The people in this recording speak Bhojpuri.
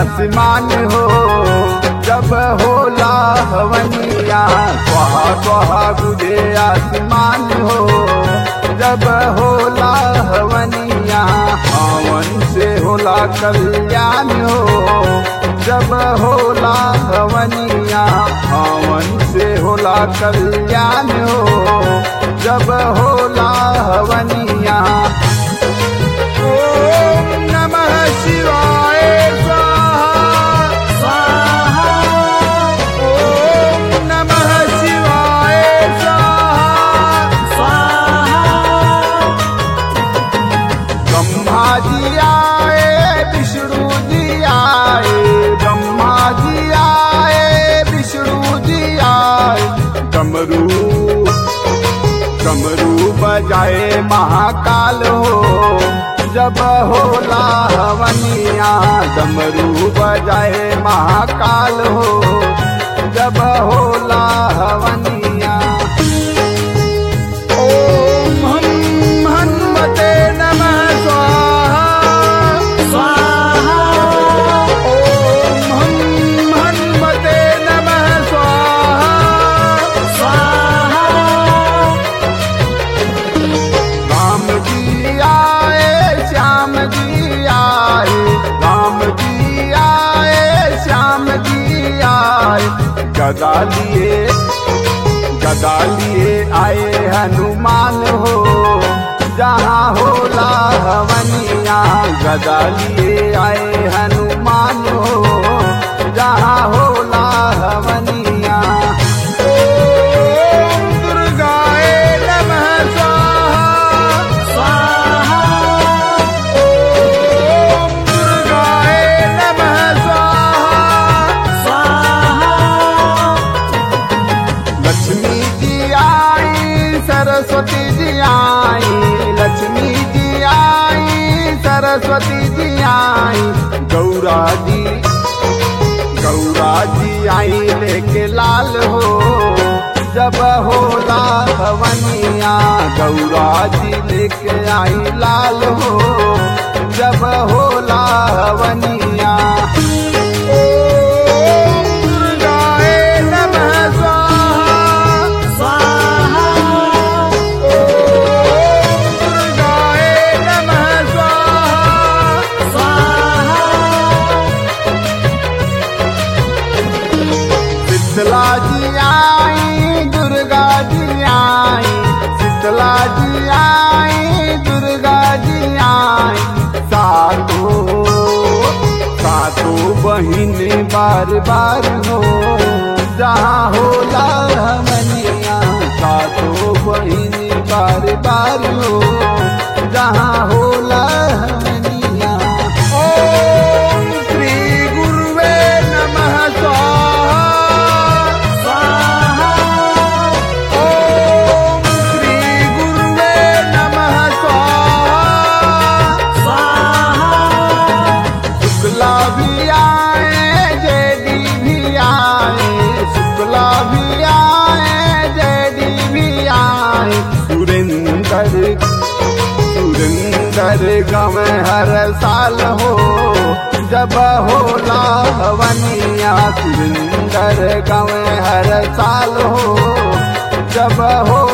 आसमान हो जब होला हवनिया स्वाहा स्वाहा बुझे आसमान हो जब होला हवनिया हवन से होला कल्याण हो जब होला हवनिया हवन से होला कल्याण हो जब होला हवनिया ओम नमः शिवाय स्वाहा ओम नमः शिवाय स्वाहा ब्रह्मा जी आए विष्णु जी आए ब्रह्मा जी आए विष्णु जी आए डमरू डमरू बजाए महाकाल हो जब होला हवनिया डमरू बजाए महाकाल हो जब होला हवनिया ओम हम हनुमते नमः स्वाहा ओम हम हनुमते नमः स्वाहा राम जी आए श्याम जी आए राम जी आए श्याम जी आए गदा लिए गदा लिए आए हनुमान हो जहाँ होला हवनिया गदा लिए आए हनुमान हो जहाँ होला हवनिया ओम दुर्गाए नमः स्वाहा ओम दुर्गाए नमः स्वाहा लक्ष्मी जी आई सरस्वती जी आई लक्ष्मी जी आई सरस्वती जी आई गौरा जी गौरा जी आई लेके लाल हो जब होला हवनिया गौरा जी लेके आई लाल हो जब होला हवनिया ओम दुर्गाए नमः स्वाहा ओम दुर्गाए नमः स्वाहा शीतला जी आई दुर्गा जी आई शीतला जी आई दुर्गा जी आई सातो सातो बहिन बार बार हो जहाँ होला हमनिया सातो बहिन बार बार हो जहाँ होला हमनिया ओम श्री गुरुवे नमः स्वाहा ओम श्री गुरुवे नमः स्वाहा शुक्ला भी आए जेडी भी आए शुक्ला भी आए जेडी भी आए सुरेंद्र सुरेंद्र गम हर साल हो जब होला हवनिया सुरेंद्र गम हर साल हो जब हो